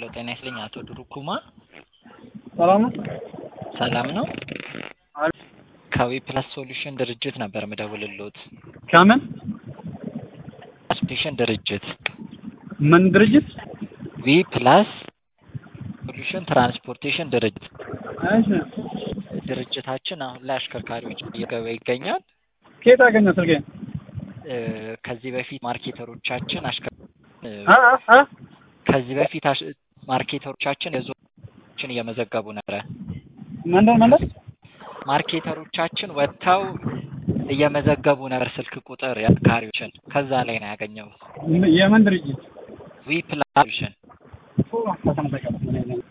ጤና ይስጥልኝ አቶ ድሩኩማ ሰላም ነው? ሰላም ነው? አሪፍ። ከዊ ፕላስ ሶሉሽን ድርጅት ነበር ምደውልሎት። ከምን ሶሉሽን ድርጅት ምን ድርጅት? ዊ ፕላስ ሶሉሽን ትራንስፖርቴሽን ድርጅት እሺ። ድርጅታችን አሁን ላይ አሽከርካሪዎች እየገበ ይገኛል። ከየት አገኘ ስልኬ? እ፣ ከዚህ በፊት ማርኬተሮቻችን አሽከር እ፣ አ አ አ ከዚህ በፊት አሽ- ማርኬተሮቻችን የዞችን እየመዘገቡ ነበረ። መንደር መንደር ማርኬተሮቻችን ወጥተው እየመዘገቡ ነበር ስልክ ቁጥር የአሽከርካሪዎችን ከዛ ላይ ነው ያገኘሁት። የምን ድርጅት? ዊ ፕላስ ሶሉሽን ኦ፣ ተመሰገነ።